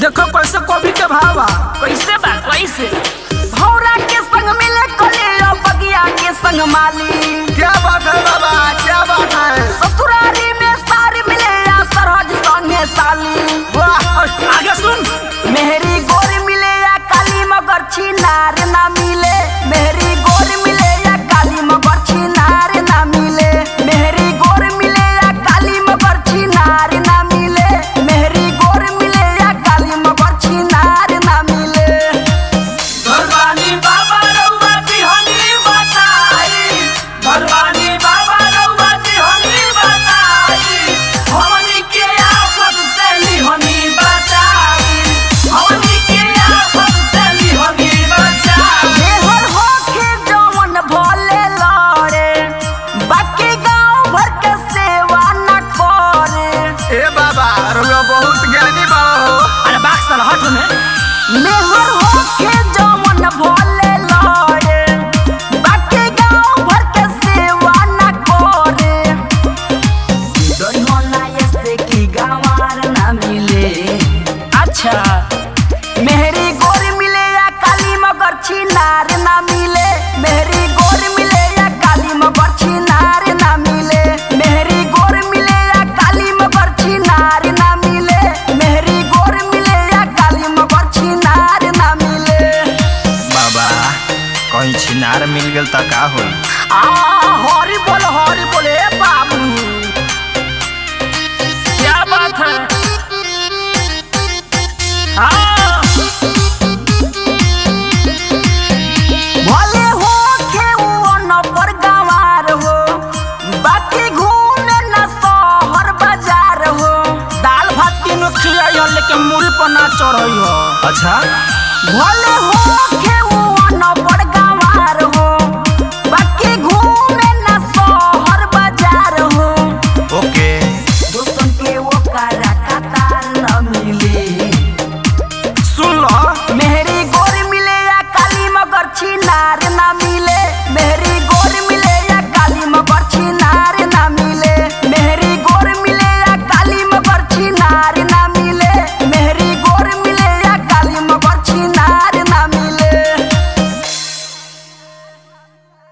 देखो कैसे कॉफी के भावा कैसे बा कैसे भौरा के संग मिले कले बगिया के संग माली क्या बात है बाबा क्या बात है ससुरारी में सारी मिले या सरहज संगे साली वाह आगे सुन मेहरी गोरी मिले या काली मगर छिनार ना मिले मेहरी गोरी मिले या काली मगर छिनार ना मिले मेहरी गोरी मिले या काली मगर छिनार ना मिले मेहरी गोरी मिले या काली मगर छिनार ना मिले भगवानी बाबा रउआ तिहनी बताई भगवानी बाबा रउआ तिहनी बताई हमनी के आफत से लिहनी बचाई हमनी के आफत से लिहनी बचाई देहर होखे जवन भोले लड़े बाकी गांव भर के सेवा न करे ए बाबा रुआ बहुत ज्ञानी बाबा हो अरे बाक्स साला हट में मेहर होके जवन भोले लड़े बाकी गांव भर के सेवा न करे दोनों ऐसे की गंवार न मिले अच्छा मेहरी गोरी मिले या काली मगर छिनार न मिले मेहरी गोरी मिले या काली मगर छिनार न मिले मेहरी गोरी मिले या काली मगर छिनार न मिले मेहरी गोरी मिले या काली मगर छिनार न मिले बाबा कहीं छिनार मिल गेल त का होई आ हरी बोल हरी बोले बाबू क्या बात है हाँ भले हो के वो नंबर गंवार हो बाकी घूमे न शहर बाजार हो दाल भात तीनों खिलाई हो लेकिन मूड़ी पर ना चढ़ई हो अच्छा भले हो के वो नंबर